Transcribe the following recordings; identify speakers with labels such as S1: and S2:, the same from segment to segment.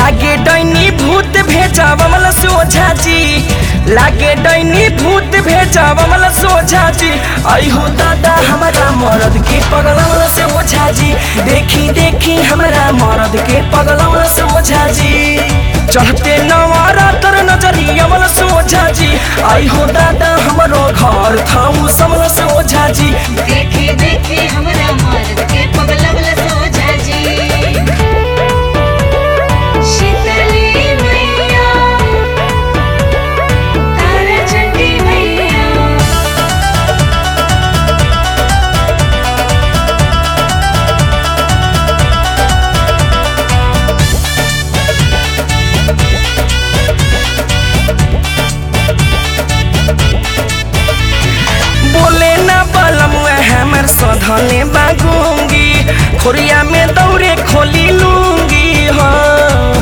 S1: लागे डैनी भूत भेजा बमल सोझा जी लागे डैनी भूत भेजा बमल सोझा जी आई हो दादा हमारा मरद के पगलवल से ओझा जी देखी देखी हमारा मरद के पगलवल से ओझा जी चढ़ते नवारा तर नजरी अमल सोझा जी आई हो दादा हमारो घर थाऊ समल से ओझा जी
S2: देखी देखी हमरा मर्द के पगलवल सोझा जी शीतली मैया तारा चंडी मैया
S1: बोले ना बलम हमर सधने बागूंगी खोरिया में दौरे खोली लूंगी हाँ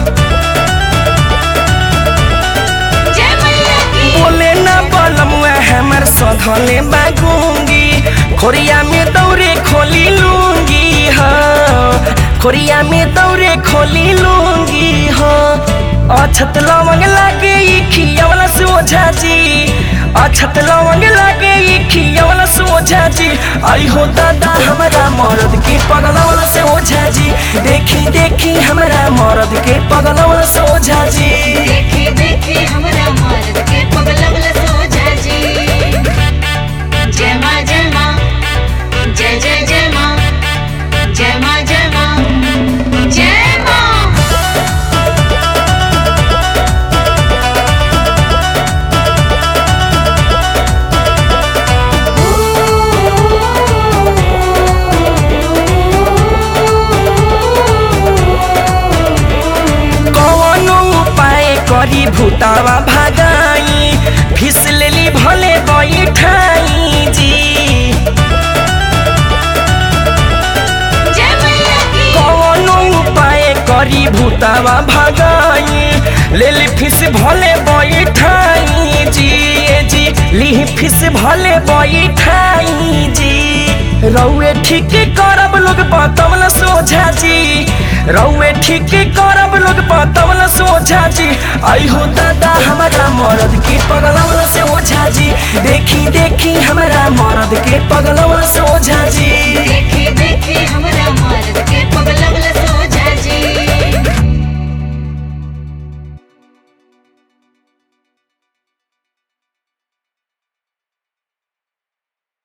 S2: जय मैया की
S1: बोले ना बलम हमर सधने बागूंगी खोरिया में दौरे खोली लूंगी हाँ खोरिया में दौरे खोली लूंगी हाँ अछत लवंग लागे ई खियावला सोझा जी अछत लवंग लागे ई खियावला सोझा जी आई हो दादा हमारा मरद के पगलवला से ओझा जी देखी देखी हमारा मरद के पगलवला से ओझा जी
S2: देखी देखी हमरा मर्द के पगलवल सोझा जी जय माँ जय माँ जय जय जय माँ जय माँ जय माँ जय माँ
S1: कौनो उपाय करी भूतावा भागाई फिस लेली भले बैठाई जी
S2: जय मैया की
S1: कौनो उपाय करी भूतावा भागाई लेली फिस भले बैठाई जी ए जी लिही फिस भले बैठाई जी रौए ठीक करब लोग बतवल सोझा जी रौए ठीक करब लोग बतवल सोझा जी आई हो दादा हमारा मरद के पगलवल से ओझा जी देखी देखी हमारा मरद के पगलवल से ओझा जी
S2: देखी